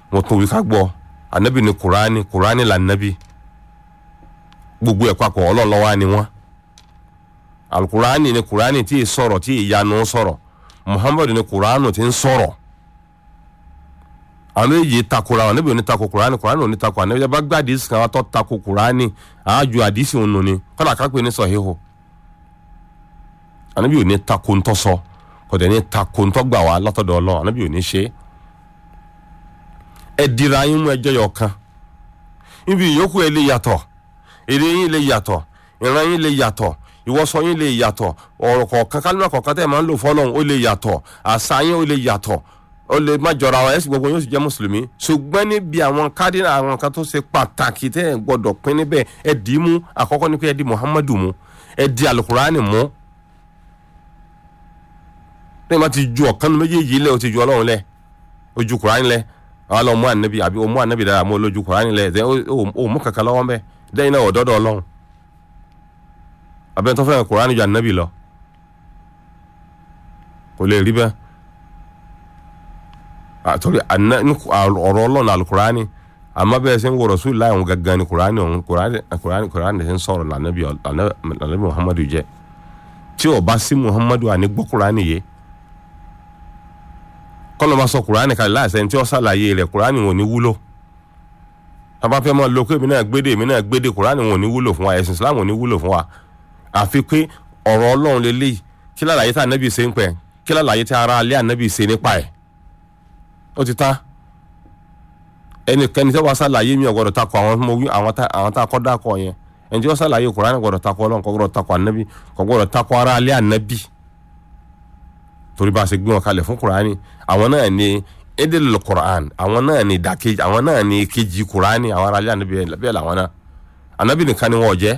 wọn tún wí ká gbọ́ anabi ni kuraani kuraani la nabi gbogbo ẹ̀ papọ̀ ọlọ́run ló wà ní wọn alukuraani ni kuraani tí ì sọ̀rọ̀ tí ì yanu sọ̀rọ̀ muhammadu ni kuraanu tí ń sọ̀rọ̀ àwọn méjì takora àwọn níbi òní tako kuraani kuraani òní tako ànábi ẹ bá gbé àdìsí kan wá tó tako kuraani àájú àdìsí òun nù ni kọ́dà kápẹ́ ní sọ̀híhù ànábi òní tako ntọ́ sọ kò dẹ̀ ní tako ntọ́ gbà wá látọ̀dọ̀ ọlọ́run ànábi òní ṣe é ẹ dira yín mú ẹjọ́ yọ kan níbi ìyókù ẹ lè yàtọ̀ èdè yín lè yàtọ̀ ìran yín lè yàtọ̀ ìwọsọ yín lè yàtọ̀ ọ̀rọ̀ kọ̀ọ̀kan kálímà kọ̀ọ̀kan tẹ́ ẹ̀ máa ń lò fọ́lọ́run ó lè yàtọ̀ àṣà yín ó lè yàtọ̀ ó lè má jọra wọn ẹ̀sìn gbogbo yóò sì jẹ́ mùsùlùmí ṣùgbọ́n níbi àwọn kádínà àwọn kan tó ṣe pàtàkì tẹ́ ẹ̀ gbọ́dọ̀ pín níbẹ̀ ẹ dì í mú àkọ́kọ́ ní pé ẹ di muhammadu mú ẹ di alukurani mú lẹ́yìn bá ti ju ọ̀kan nu méjèèjì lẹ̀ o ti ju ọlọ́run lẹ̀ o ju kurani lẹ̀ àwọn lọ mú ànábì àbí o mú ànábì dára mú olójú kurani lẹ̀ ẹ̀ o mú kankan lọ́wọ́ mbẹ́ lẹ́yìn náà ọ̀dọ́dọ̀ ọlọ́run abẹ́ntọ́ fẹ́ràn kurani ju ànábì lọ kò lè rí bẹ́ẹ̀ àtọ́rí ọ̀rọ̀ ọlọ́run alukurani àmọ́ bẹ́ẹ̀ sẹ́ ń wọ̀rọ̀ sùn láì wọn gangan ni kurani ọ̀hún kurani kurani kurani ṣe ń sọ̀rọ̀ lànàbí lànàbí muhammadu jẹ́ tí o bá sí muhammadu àní gbọ́ kurani yé kọ́nà bá sọ kurani kalẹ̀ láìsẹ̀ ní tí ó ṣàlàyé rẹ̀ kurani wọn ò ní wúlò tàbá fẹ́ máa lo pé èmi náà gbédè èmi náà gbédè kurani wọn ò ní wúlò fún wa ẹ̀sìn islam ò ní wúlò fún wa àfi pé ọ̀rọ̀ ọlọ́run lélẹ́yìí kí lálàyé tí ànábì ṣe ń pẹ́ kí lálàyé tí ara alẹ́ ànábì ṣe nípa ẹ̀ ó ti tán ẹnikẹ́ni tí wọ́n ṣàlàyé mi ọ̀gbọ́dọ̀ takọ àwọn mo wí àwọn tá a kọ́ dákọ̀ yẹn ẹni tí wọ́n ṣàlàyé Kùránì gbọ́dọ̀ takọ ọlọ́run kọ́ gbọ́dọ̀ takọ ànábì kọ́ gbọ́dọ̀ takọ ara alẹ́ ànábì torí bá a ṣe gbé wọn kalẹ̀ fún Kùránì àwọn náà ni edel Qur'an àwọn náà ni ìdàkejì àwọn náà ni kejì Kùránì àwọn ara alẹ́ ànábì bẹ́ẹ̀ làwọn náà ànábì nìkan ni wọ́n jẹ́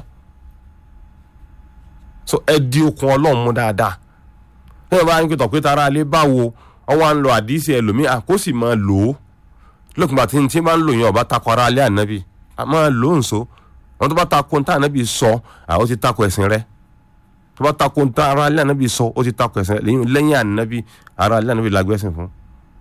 so ẹ di okun ọlọ́run mú dáadáa bí wọ́n bá ń pè tọ̀ pé tara alẹ́ báwo ọwọ́ à ń lo àdìsí ẹlòmíà kó sì máa lò ó lókùnbà tí tí máa ń lò yẹn ọba takọ ara alẹ́ ànábì a máa lò ó nso wọn tó bá takò ntá ànábì sọ àwọn ti takò ẹ̀sìn rẹ tó bá takò ntá ara alẹ́ ànábì sọ ó ti takò ẹ̀sìn rẹ lẹ́yìn lẹ́yìn ànábì ara alẹ́ ànábì la gbẹ́sìn fún.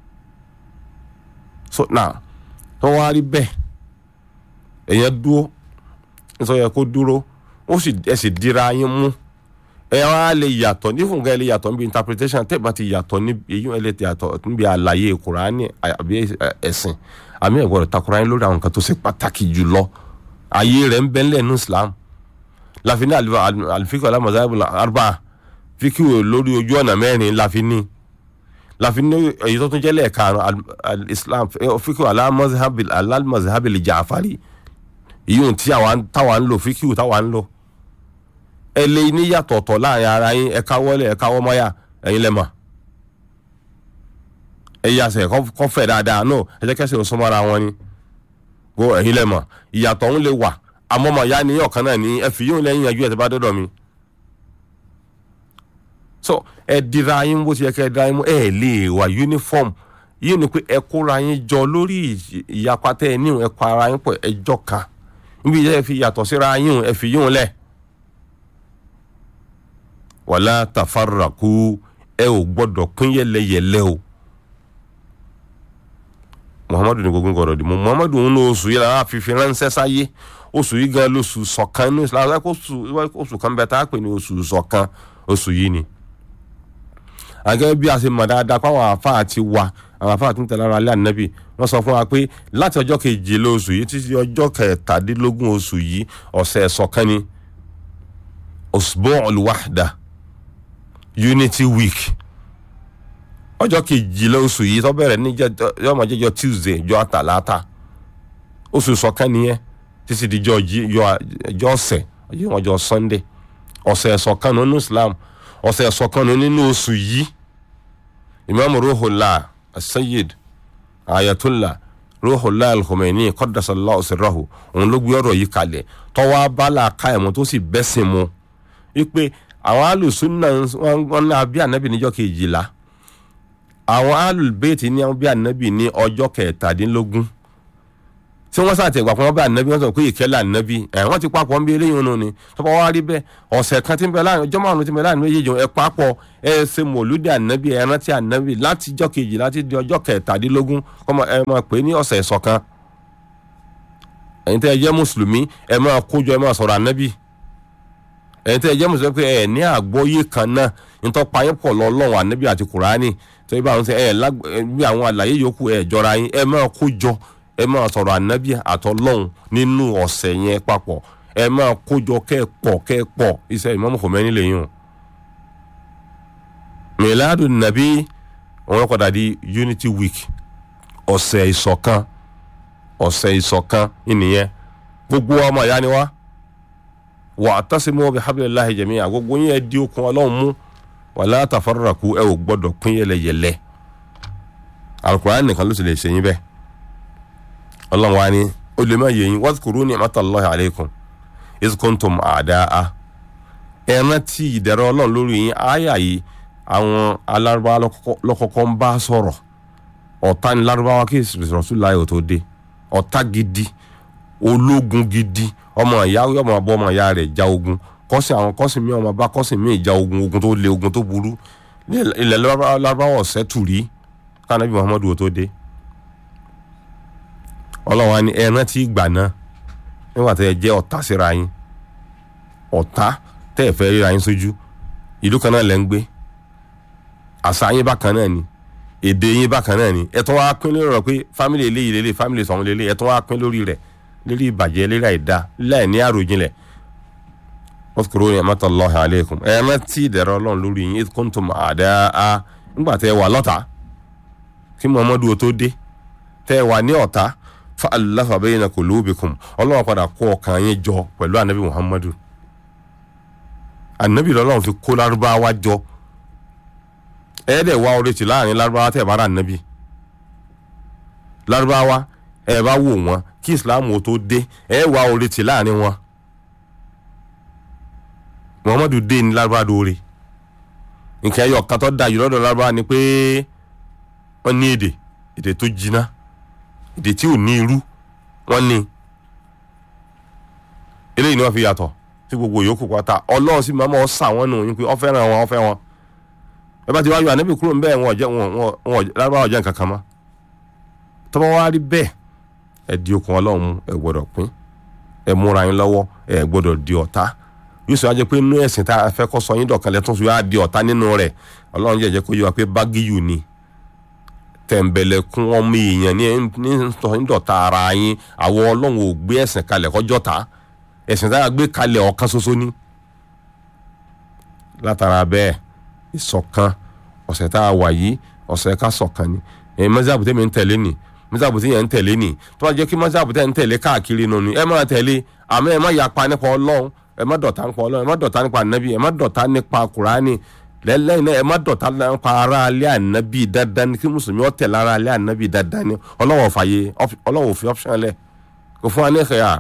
so now tó wá rí bẹ́ẹ̀ èèyàn dúró nítorí ẹ kó dúró ó sì ẹ sì dira yín mú ẹ wá lè yàtọ̀ ní fúnkẹ́ lè yàtọ̀ níbi interpretation tẹ́ bá ti yàtọ̀ níbi èyí ẹ lè yàtọ̀ níbi àlàyé kùránì àbí ẹ̀sìn àmì ẹ̀gbọ́dọ̀ takùránì lórí àwọn nǹkan tó ṣe pàtàkì jùlọ ayé rẹ̀ ń bẹ́ ńlẹ̀ ní Islam láfin ní àlùfíkì alámọ̀sáyàbù arba fíkì lórí ojú ọ̀nà mẹ́rin láfin ní láfin ní èyí tó tún jẹ́ lẹ́ẹ̀karùn Islam fíkì alámọ̀sáyàbù Jàfárì ìyóhun tí táwa ń lò fíkì táwa ń lò ẹ lè ní yàtọ̀ ọ̀tọ̀ láàrin ara yín ẹ káwọ́lé ẹ káwọ́ mọ́yà ẹ̀yin lẹ́mọ̀ ẹ yàsẹ̀ kọ́ fẹ̀ dáadáa náà ẹ jẹ́ kẹ́sẹ̀ òsùn mọ́ra wọn ni kó ẹ̀yin lẹ́mọ̀ ìyàtọ̀ ń lè wà àmọ́ mọ̀ ya ni ọ̀kan náà ní ẹ fi yóò lẹ́yìn yanjú ẹ̀ tó bá dọ́dọ̀ mi. so ẹ dira yín bó ti yẹ kẹ́ ẹ dira yín mú ẹ lè wà uniform yìí ni pé ẹ kóra yín jọ lórí ìyapa tẹ́ ẹ níhùn ẹ kọ ara yín pọ̀ ẹjọ́ kan níbi ìyá ẹ fi yàtọ̀ síra yín ẹ fi yíhun lẹ̀ wàlá tafaraku ẹ ò gbọ́dọ̀ pín yẹlẹyẹlẹ o muhammadu ní gbogbo gbọ́dọ̀ di mu muhammadu ń lo oṣù yìí lára fífi ránṣẹ́ sáyé oṣù yìí gan lóṣù ṣọ̀kan ní islam oṣù kan bẹ tá a pè ní oṣù ṣọ̀kan oṣù yìí ni. àgẹ́ bí a ṣe mọ̀ dáadáa pé àwọn àáfàá ti wà àwọn àáfàá tó ń tẹ̀lé ara alẹ́ ànábì wọ́n sọ fún wa pé láti ọjọ́ kejìlá oṣù yìí títí ọjọ́ kẹtàdínlógún oṣù yìí ọ̀sẹ̀ ṣọ̀kan ni usbu'ul wahda unity week ọjọ́ kejìlá oṣù yìí tó bẹ̀rẹ̀ ní yọmọ jẹjọ tuesday jọ àtàlátà oṣù ṣọ̀kan nìyẹn títí di jọ ọ̀sẹ̀ wọn jọ sunday ọ̀sẹ̀ ṣọ̀kan nínú islam ọ̀sẹ̀ ṣọ̀kan nínú oṣù yìí imam ruhullah asayid ayatollah ruhullah al-khomeini qaddasallahu sirrahu òun ló gbé ọ̀rọ̀ yìí kalẹ̀ tọ́wọ́ abala ká ẹ̀mọ́ tó sì bẹ́sìn mu wípé àwọn alùsùnà wọn ní abí ànábì níjọ́ kejìlá àwọn alùbẹ́ẹ̀tì ní abí ànábì ní ọjọ́ kẹtàdínlógún tí wọ́n sàtẹ̀ gbà pé wọ́n bá ànábì wọ́n sọ pé ìkẹ́lẹ̀ ànábì ẹ̀ wọ́n ti papọ̀ ń bí eléyìí nù ni tọ́pọ̀ wá rí bẹ́ẹ̀ ọ̀sẹ̀ kan tí ń bẹ láàrin ọjọ́ márùn-ún tí ń bẹ láàrin méjèèjì ẹ papọ̀ ẹ ṣe mọ̀lúdì ànábì ẹ rántí ànábì láti ọjọ́ kejì láti di ọjọ́ kẹtàdínlógún kọ́mọ ẹ máa pè é ní ọ̀sẹ̀ ìṣọ̀kan ẹ̀yin tẹ́ ẹ jẹ́ mùsùlùmí ẹ máa kójọ ẹ máa sọ̀rọ̀ ànábì ẹ̀yin tẹ́ ẹ jẹ́ mùsùlùmí pé ẹ ní àgbọ́yé kan náà nítorí payẹ́ pọ̀ lọ́lọ́run ànábì àti kùránì tó yẹ báwọn ṣe ẹ bí àwọn àlàyé yòókù ẹ jọra yín ẹ máa kójọ ẹ máa sọ̀rọ̀ ànábì àtọ́lọ́hún nínú ọ̀sẹ̀ yẹn papọ̀ ẹ máa kójọ kẹ́ẹ̀pọ̀ kẹ́ẹ̀pọ̀ iṣẹ́ Imam Khomeini lẹ́yìn o. miladu nabi wọn padà di unity week ọ̀sẹ̀ ìṣọ̀kan ọ̀sẹ̀ ìṣọ̀kan ìnìyẹn gbogbo ọmọ ìyá ni wá wa'tasimu bihablillahi jami'a gbogbo yín ẹ di okùn ọlọ́run mú wala tafarraqu ẹ ò gbọ́dọ̀ pín yẹlẹyẹlẹ Al-Qur'an nìkan ló sì lè ṣe yín bẹ́ẹ̀ ọlọ́run wa ni ó lè má yẹ yín wadhkuru ni'matallahi alaykum iz kuntum a'da'a ẹ rántí ìdẹ̀rọ̀ ọlọ́run lórí yín àyà yìí àwọn alárúbáwá lọ́kọ́kọ́ ń bá sọ̀rọ̀ ọ̀tá ni lárúbáwá kí Rasulullah ò tó dé ọ̀tá gidi ológun gidi ọmọ ìyá ọmọ abọ́ ọmọ ìyá rẹ̀ já ogun kọ́sìn àwọn kọ́sìn mi ọmọ bá kọ́sìn mi ìjà ogun ogun tó le ogun tó burú ilẹ̀ lárúbáwá ọ̀sẹ̀ tù rí kánábì Muhammadu ò tó dé ọlọ́run wa ni ẹ rántí ìgbà náà nígbà tẹ́ ẹ jẹ́ ọ̀tá síra yín ọ̀tá tẹ́ ẹ fẹ́ ríra yín sójú ìlú kan náà lẹ́ ń gbé àṣà yín bákan náà ni èdè yín bákan náà ni ẹ tún wá pín lórí rẹ̀ pé fámìlì eléyìí lélẹ̀ fámìlì sọ̀hún lélẹ̀ ẹ tún wá pín lórí rẹ̀ lérí ìbàjẹ́ lérí àìda láì ní àròjinlẹ̀ wọ́n ni'matallahi alaykum ẹ rántí ìdẹ̀rọ̀ ọlọ́run lórí yín idh kuntum a'da'a nígbà tẹ́ ẹ wà lọ́tà kí Muhammadu tó dé tẹ́ ẹ wà ní ọ̀tá fa'alafa bayna qulubikum ọlọ́run padà kó ọkàn yín jọ pẹ̀lú anabi muhammadu anabi lọ́lọ́run fi kó lárúbáwá jọ ẹ̀ẹ́dẹ̀ wá oríṣi láàrin lárúbáwá tẹ̀ bá rà anabi lárúbáwá ẹ̀ bá wò wọ́n kí islam tó dé ẹ̀ wá oríṣi láàrin wọn muhammadu dé ní lárúbáwá dóore nǹkan ẹ̀yọ̀ kan tó dájú lọ́dọ̀ lárúbáwá ni pé wọ́n ní èdè èdè tó jiná èdè tí ò ní irú wọn ní eléyìí ni wọn fi yàtọ̀ sí gbogbo yòókù pátá Ọlọ́run sì máa mọ ọsà wọn nù yín pé ọ fẹ́ràn wọn ọ fẹ́ wọn ẹ bá ti wá yọ ànábì kúrò ń bẹ́ẹ̀ wọn ọ̀jẹ̀ wọn wọn lárúbáwá ọ̀jẹ̀ nǹkan kan mọ́ tọ́wọ́ wá rí bẹ́ẹ̀ ẹ di okùn Ọlọ́run mú ẹ gbọ́dọ̀ pín ẹ múra yín lọ́wọ́ ẹ gbọ́dọ̀ di ọ̀tá yóò sọ wá jẹ́ pé inú ẹ̀sìn tá a fẹ́ kọ́ sọ yín dọ̀kan lẹ́tún sọ yá di ọ̀tá nínú rẹ̀ Ọlọ́run jẹ́ jẹ́ kó yé wa pé bágíyù ni tẹ̀m̀bẹ̀lẹ̀kún ọmọ èèyàn ní ńdọ̀ta ara yín àwọn ọlọ́run ò gbé ẹ̀sìn kalẹ̀ kọjọ́ ta ẹ̀sìn tá a gbé kalẹ̀ ọ̀kan ṣoṣo ní. látara bẹ́ẹ̀ ìṣọ̀kan ọ̀sẹ̀ tá a wà yìí ọ̀sẹ̀ ká ṣọ̀kan ni ẹ̀yin mọ́sáàbù tẹ́mi ń tẹ̀lé ni mọ́sáàbù tẹ́yẹ̀ ń tẹ̀lé ni tó bá jẹ́ kí mọ́sáàbù tẹ́ ń tẹ̀lé káàkiri nù ni ẹ má tẹ̀lé àmọ́ ẹ má yapa nípa ọlọ́run ẹ má dọ̀tá nípa ọlọ́run ẹ má dọ̀tá nípa ànábì ẹ má dọ̀tá nípa kùránì lẹ́lẹ́yìn náà ẹ má dọ̀tá nípa ara alẹ́ ànábì dandan ni kí mùsùlùmí ọ̀tẹ̀ lára alẹ́ ànábì dandan ni ọlọ́wọ́ fàyè ọlọ́wọ́ fi option lẹ̀ kò fún wa ní ìkẹyà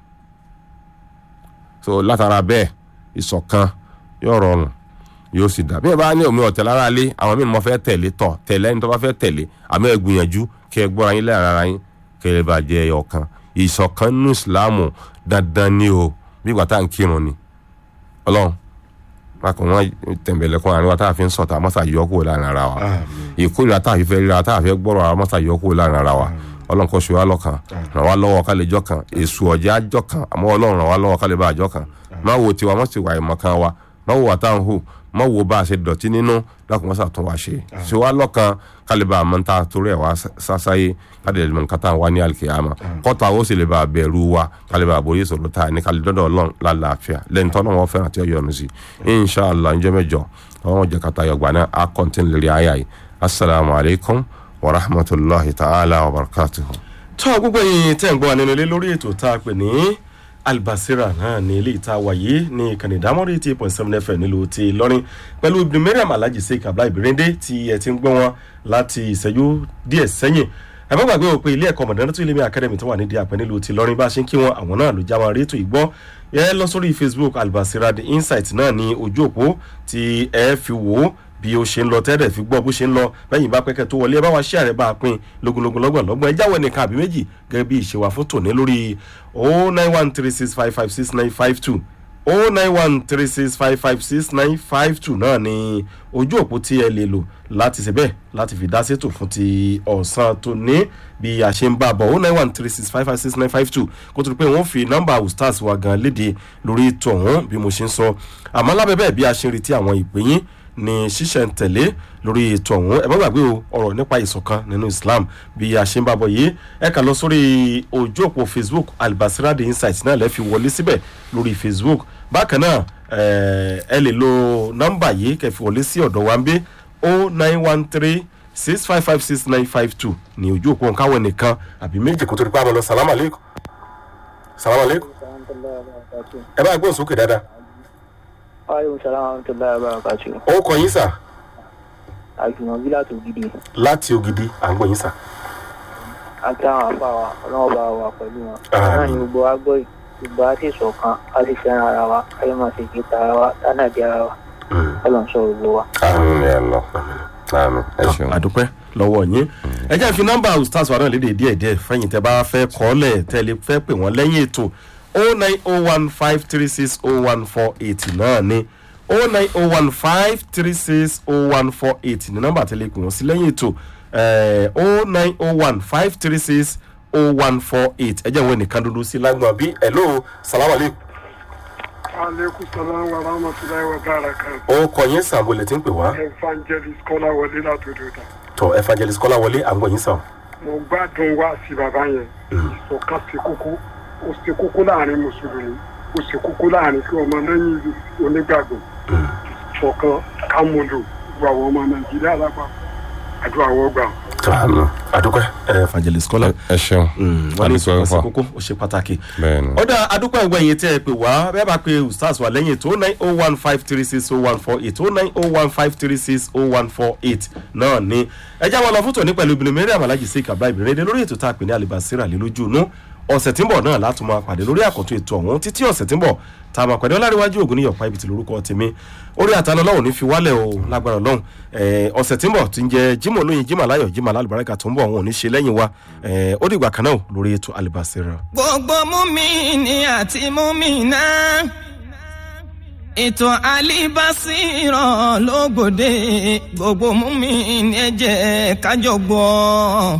so látara bẹ́ẹ̀ ìṣọ̀kan yóò rọrùn yóò sì dà bí ẹ bá ní omi ọ̀tẹ̀ lára alẹ́ àwọn míì mo fẹ́ tẹ̀lé tọ̀ tẹ̀lé ẹni tó bá fẹ́ tẹ̀lé àmọ́ ẹ gbìyànjú kí ẹ gbọ́ra yín lẹ́yìn ara yín kí ẹ bá jẹ ọ̀kan ìṣọ̀kan nínú ìsìláàmù dandan ni o bí ìgbà tá à ń kírun ni ọlọ́run bákan wọn tẹ̀m̀bẹ̀lẹ̀kùn àárín wa tá a fi ń sọ̀tà mọ́sà yọ kúrò láàrin ara wa ìkórìíra tá a fi fẹ́ ríra tá a fẹ́ gbọ́rọ̀ ara mọ́sà yọ kúrò láàrin ara wa ọlọ́run kò ṣe wá lọ́kàn ràn wá lọ́wọ́ ká lè jọ́ kan èṣù ọ̀jẹ̀ àjọ kan àmọ́ ọlọ́run ràn wá lọ́wọ́ ká lè bá àjọ kan má wo tiwa má sì wà ìmọ̀ kan wa má wo wà tá à ń hù má wo bá a ṣe dọ̀tí nínú lákùn mọ́sà tún wá ṣe ṣe wá lọ́kàn ká lè bá àmọ́ ta torí ẹ̀ wá sásáyé ká lè mọ̀ nǹkan tá à ń wá ní àlìkìyàmà kọ́ta ó sì lè bá a bẹ̀rù wa ká lè bá a borí ìṣòro tá a ní ká lè dọ́dọ̀ ọlọ́run lálàáfíà lẹ́yìn tọ́nà wọn fẹ́ràn tí ó yọnu sí inshàlá ń jẹ́ mẹ́jọ àwọn ọjà kata yọgbà náà á kọ́ntìn lórí àyà yìí asalaamualeykum wa rahmatulahi ta'ala wa barakatuhu. tọ́ gbogbo yìí tẹ́ ń gbọ́ wa nínú ilé lórí ètò tá a pè ní albasira náà ní ilé ìta wàyé ní ìkànnì ìdámọ́rí eighty point seven fm nílùú ti lọ́rin pẹ̀lú ibùdó mariam alhaji sheik abdullahi birinde tí ẹ ti ń gbọ́ wọn láti ìṣẹ́jú díẹ̀ sẹ́yìn ẹ má gbàgbé o pé ilé ẹ̀kọ́ mọ̀dánátó ilé mi academy tó wà nídìí àpẹ nílùú ti lọ́rin bá a ṣe ń kí wọn àwọn náà ló já wọn rétò ìgbọ́ ẹ lọ sórí facebook albasira the insight náà ní ojú òpó tí ẹ fi wò ó bí ó ṣe ń lọ tẹ́lẹ̀ fi gbọ́ bó ṣe ń lọ bẹ́yìn bá pẹ́kẹ́ tó wọlé ẹ bá wa ṣí àrẹ bá a pín lógúnlógún lọ́gbọ̀n lọ́gbọ̀n ẹ jáwọ́ ẹnìkan àbí méjì gẹ́gẹ́ bí ìṣèwà fún tòní lórí o nine one three six five five six nine five two o nine one three six five five six nine five two náà ni ojú òpó tí ẹ lè lò láti ṣe bẹ́ẹ̀ láti fi dá sétò fún ti ọ̀sán tó ní bí a ṣe ń bá a bọ̀ o nine one three six five five six nine five two kó tó di pé wọ́n fi nọ́mbà ustaz wa gan léde lórí ètò ọ̀hún bí mo ṣe ń sọ àmọ́ lábẹ́ bẹ́ẹ̀ bí a ṣe ń retí àwọn ìpè yín ní ṣíṣẹ̀ ń tẹ̀lé lórí ètò ọ̀hún ẹ má gbàgbé o ọ̀rọ̀ nípa ìṣọ̀kan nínú islam bí a ṣe ń bá bọ̀ yìí ẹ kà lọ sórí ojú òpó facebook albasira the insight náà lẹ́ fi wọlé síbẹ̀ lórí facebook bákan náà ẹ lè lo nọ́mbà yìí kẹ́ fi wọlé sí ọ̀dọ̀ wa ń bí o nine one three six five five six nine five two ní ojú òpó nǹkan nìkan àbí méjì kó tó di pa àmọ́ lọ salamu aleykum salamu aleykum ẹ bá gbóhùn sókè dáadáa. aleykum salaam wa rahmatulahi wa barakatu. ó kọ yín sà. àjùmọ̀bí láti ògidì. láti ògidì à ń gbọ́ yín sà. àti àwọn àfa wa ọlọ́wọ́ bá wà pẹ̀lú wọn. Àmín. náà ni gbogbo wa gbọ́ yìí gbogbo wa sì ṣọ̀kan a sì fẹ́ràn ara wa káyọ̀ máa ṣe kí ta ara wa tánà di ara wa ọlọ́run sọ gbogbo wa. àmì ẹ lọ àmì ẹ ṣeun. àdúpẹ́ lọ́wọ́ yín ẹ jẹ́ fi nọ́mbà ustaz wa náà léde díẹ̀ díẹ̀ fẹ́yìn tẹ́ bá fẹ́ kọ́lẹ̀ tẹ́lẹ̀ fẹ́ pè wọ́n lẹ́yìn ètò o nine o one five three six o one four eight náà ni o nine o one five three six o one four eight ní nọ́mbà tẹ́lẹ̀ pè wọ́n sí lẹ́yìn ètò o nine o one five three six o one four eight ẹ jẹ́ ìwé nìkan dúdú sí lágbọ̀n bí hello salamu aleykum aleykum salaam wa rahmatulahi wa barakatu. ó kọ yín sàn bolẹ̀ tí ń pè wá evangelist kọ́lá wọlé látòdòdà. tọ evangelist kọ́lá wọlé à ń gbọ́ yín sàn. mo gbádùn wá sí bàbá yẹn. ìṣọ̀kan ṣe kókó ó ṣe kókó láàrin mùsùlùmí ó ṣe kókó láàrin kí ọmọ lẹ́yìn onígbàgbọ́. ìṣọ̀kan kámúlò gbogbo àwọn ọmọ nàìjíríà lápapọ̀ àdúrà wọ́n gbà. tọ àdúpẹ́ evangelist kọ́lá. ẹ ṣeun wọ́n ní adúpẹ́ ìṣọ̀kan ṣe fà kókó ó ṣe pàtàkì. bẹ́ẹ̀ ni. ó dá adúpẹ́ ìgbà yẹn tẹ́ ẹ pé wá bẹ́ẹ̀ bá pe ustaz wà lẹ́yìn tó nine oh one five three six oh one four eight oh nine oh one five three six oh one four eight náà ni ẹ já wọn lọ fún tòní pẹ̀lú ibìnrin mẹ́rin àmàlájì sí ìkàbá ìbìnrin èdè lórí ètò tá a pè ní alibasira lé lójú inú ọ̀sẹ̀ tí ń bọ̀ náà láti máa pàdé lórí àkọ́tún ètò ọ̀hún títí ọ̀sẹ̀ tí ń bọ̀ tá a máa pàdé ọláríwájú ògùn níyọ̀pá ibi tí lórúkọ tèmi orí àtàlọ́ ọlọ́run ní fi wálẹ̀ o lágbára ọlọ́run Eh, ọ̀sẹ̀ tí ń bọ̀ tí ń jẹ́ jimoh olóyin jimoh aláyọ̀ jimoh alálùbáríkà tó ń bọ̀ òun ò ní ṣe lẹ́yìn wa Eh, ó dìgbà kan náà lórí ètò alibasira. gbogbo múmini àti múmina ètò alibasirọ lógòde gbogbo múmini ẹjẹ kájọ gbọ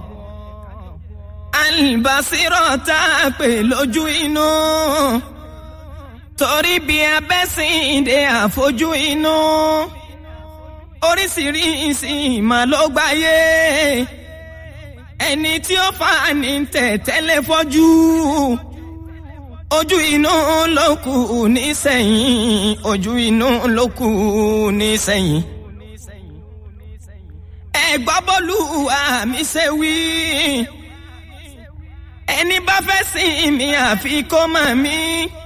alibasirọ tá a pè lójú inú torí bí abẹ́sìndé àfojú inú oríṣiríṣi ìmọ̀ ló gbáyé ẹni tí ó fà ní tẹ̀tẹ́lẹ̀ fọ́jú ojú inú ló kù nísẹ̀yìn ojú inú ló kù nísẹ̀yìn. ẹ gbọ́ bọ́lú àmì ṣe wí ẹni bá fẹ́ sìn mí àfi kó mọ̀ mí